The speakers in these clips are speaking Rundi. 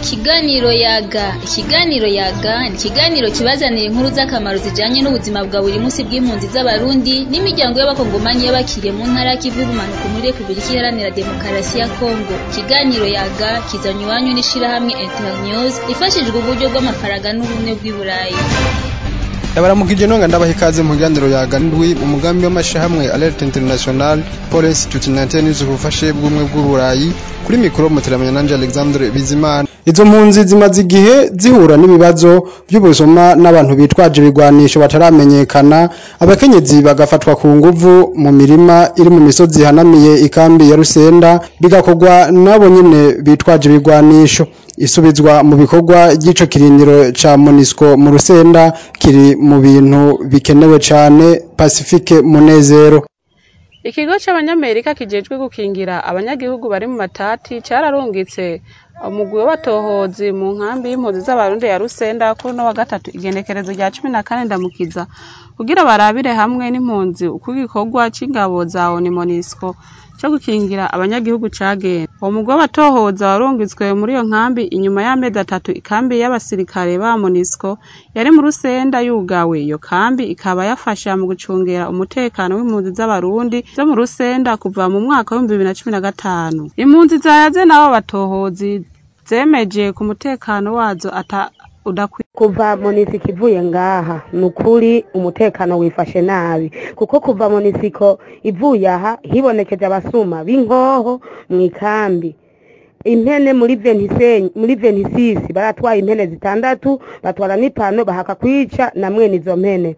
Ikiganiro yaga ikiganiro yaga ni ikiganiro kibazanira inkuru z'akamaro zijanye n'ubuzima bwa buri munsi bw'impunzi z'abarundi n'imiryango y'abakongomani y'abakiriye mu ntara y'ikivu bumanuko muri Republika Iharanira Demokarasi ya Kongo ikiganiro yaga kizanywe iwanyu n'ishirahamwe Internews ifashijwe uburyo bw'amafaranga n'ubumwe bw'i Burayi ndabaramukije nonga ndabaha ikaze mu kiganiro yaga ndwi umugambi w'amashyirahamwe alert international police tutinante news ubufashe bw'ubumwe bw'uburayi kuri mikoro muteramanya nanje alexandre bizimana izo mpunzi zimaze igihe zihura n'ibibazo by'ubusuma n'abantu bitwaje ibigwanisho bataramenyekana abakenyezi bagafatwa ku nguvu mu mirima iri mu misozi ihanamiye ikambi ya rusenda bigakorwa n'abo nyene bitwaje ibigwanisho isubizwa mu bikorwa ry'ico kirindiro ca monisco mu rusenda kiri mu bintu bikenewe cane pacifique munezero ikigo c'abanyamerika kijejwe gukingira abanyagihugu bari mu matati cararungitse umugwi w'abatohozi mu nkambi y'impunzi z'abarundi ya rusenda kuri uno wa gatatu igenekerezo rya cumi na kane ndamukiza kugira barabire hamwe n'impunzi uko igikorwa c'ingabo za oni monisco co gukingira abanyagihugu cagenda uwo mugwi w'abatohoza warungitswe muri iyo nkambi inyuma y'amezi atatu ikambi y'abasirikare ba monisco yari mu rusenda yugawe iyo kambi ikaba yafasha mu gucungera umutekano w'impunzi z'abarundi zo mu rusenda kuva mu mwaka w'ibihumbi bibiri na cumi na gatanu impunzi zayaze n'abo batohozi zemeje ku mutekano wazo ata udakwiye kuva monisiko ivuye ngaha ni ukuri umutekano wifashe nabi kuko kuva monisiko ivuye aha hibonekeje abasuma b'inkoho mu ikambi impene muri ventisenyi muri ventisisi baratwaye impene zitandatu batwara n'ipano bahaka kwica na mwene izo mpene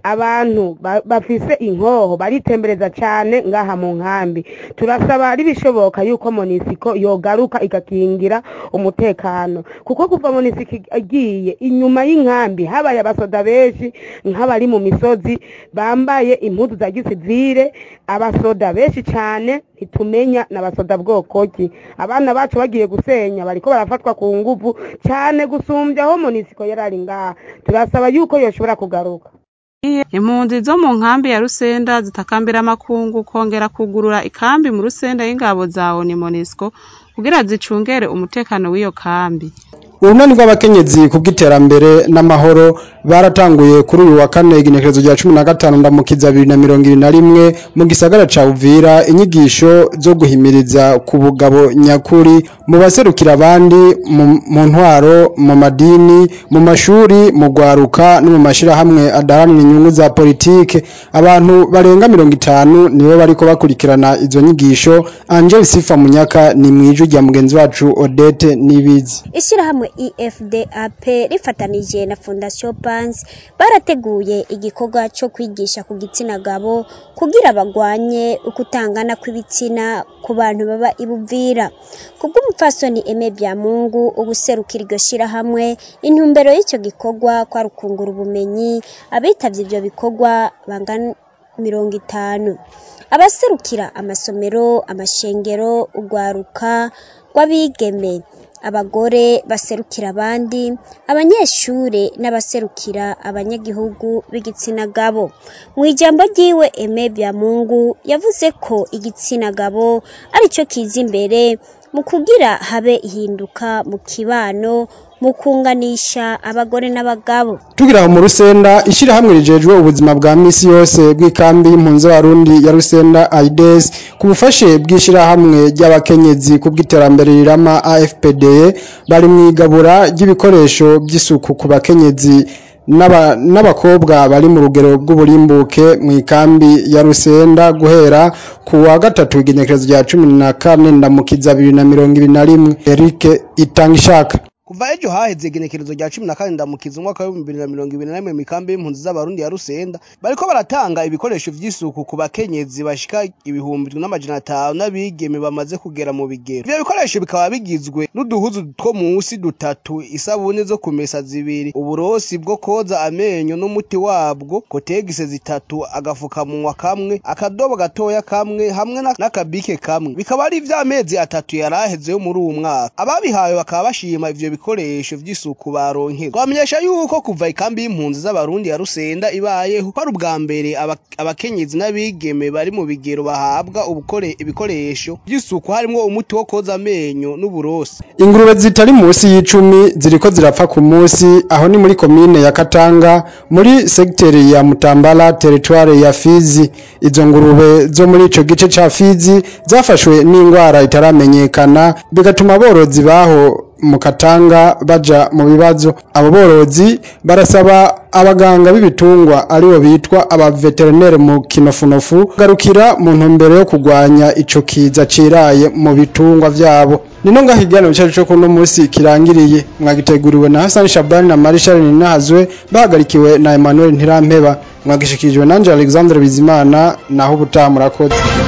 abantu ba- bafise inkoho baritembereza cane ngaha mu nkambi turasaba ari bishoboka yuko monisiko yogaruka igakingira umutekano kuko kuva monisiko igiye inyuma y'inkambi habaye abasoda benshi nk'abari mu misozi bambaye impuzu za gisivire abasoda benshi cane ntitumenya n'abasoda bwoko ki abana bacu bagiye gusenya bariko barafatwa ku nguvu cane gusumbya aho monisiko yarari ngaha turasaba yuko yoshobora kugaruka impunzi zo mu nkambi ya rusenda zitakambira amakungu kongera kugurura ikambi mu rusenda y'ingabo za oni monisco kugira zicungere umutekano w'iyo kambi urunani rw'abakenyezi ku bw'iterambere n'amahoro baratanguye kuri uyu wa kane igenekerezo rya cumi na gatanu ndamukiza bibiri na mirongo ibiri na rimwe mu gisagara ca uvira inyigisho zo guhimiriza ku bugabo nyakuri mu baserukira abandi mu- mu ntwaro mu madini mu mashuri mu gwaruka no mu mashirahamwe adaharanira inyungu za politike abantu barenga mirongo itanu nibo bariko bakurikirana izo nyigisho angel sifa munyaka ni mw'ijwi rya mugenzi wacu odete nibizi ishyirahamwe efdap rifatanije na fondation pans barateguye igikorwa cyo kwigisha ku gitsina gabo kugira bagwanye ukutangana kw'ibitsina ku bantu baba ibuvira kubw'umupfasoni eme byamungu ubuserukira iryo shyirahamwe intumbero y'icyo gikorwa kwari ukungura ubumenyi abitavye ivyo bikorwa bangana mirongo itanu abaserukira amasomero amashengero urwaruka rw'abigeme abagore baserukira abandi abanyeshure n'abaserukira abanyagihugu b'igitsina gabo mu ijambo ryiwe eme byamungu yavuze ko igitsina gabo aricyo kiza imbere mu kugira habe ihinduka mu kibano mu kunganisha abagore n'abagabo tugira aho mu rusenda ishyirahamwe rijejwe ubuzima bwa misi yose bw'ikambi y'impunzi z'abarundi ya rusenda aides ku bufashe bw'ishyirahamwe ry'abakenyezi ku bw'iterambere rirama afpd bari mu igabura ry'ibikoresho by'isuku ku bakenyezi n'aba- n'abakobwa bari mu rugero rw'uburimbuke mu ikambi ya rusenda guhera ku wa gatatu igenekerezo rya cumi na kane ndamukiza bibiri na mirongo ibiri na rimwe eric itanga ishaka kuva ejo haheze igenekerezo rya cumi na kane ndamukiza umwaka w'ibihumbi bibiri na mirongo ibiri na rimwe mu mikambi y'impunzi z'abarundi ya rusenda bariko baratanga ibikoresho vy'isuku ku bakenyezi bashika ibihumbi n'amajana atanu n'abigeme bamaze kugera mu bigero ivyo bikoresho bikaba bigizwe n'uduhuzu two musi dutatu isabune zo kumesa zibiri uburosi bwo koza amenyo n'umuti wabwo kotegise zitatu agafukamunwa kamwe akadobo gatoya kamwe hamwe na- n'akabike kamwe bikaba ari ivy'amezi atatu yaraheze yo muri uwu mwaka ababihawe bakaba bashima ivyo bikoresho vy'isuku baronkera twamenyesha yuko kuva ikambi y'impunzi z'abarundi ya Rusenda ibayeho ko ari ubwa mbere aba- abakenyezi n'abigeme bari mu bigero bahabwa ubukore ibikoresho vy'isuku harimwo umuti wo koza amenyo n'uburoso ingurube zitari munsi y'icumi ziriko zirapfa ku munsi aho ni muri komine ya Katanga muri segiteri ya Mutambala teritware ya Fizi izo ngurube zo muri ico gice ca Fizi zafashwe n'ingwara itaramenyekana bigatuma aborozi baho mu Katanga baja mu bibazo abo borozi barasaba abaganga b'ibitungwa aribo bitwa abaveterinere mu kinofunofu garukira mu ntumbero yo kurwanya ico kiza ciraye mu bitungwa vyabo nino ngaho ikiganiro cacu co kuno musi kirangiriye mwagiteguriwe na Hassan Shabani na Marishal Ninahazwe bahagarikiwe na Emmanuel Ntirampeba mwagishikirijwe nanje Alexandre Bizimana naho ubutaha murakoze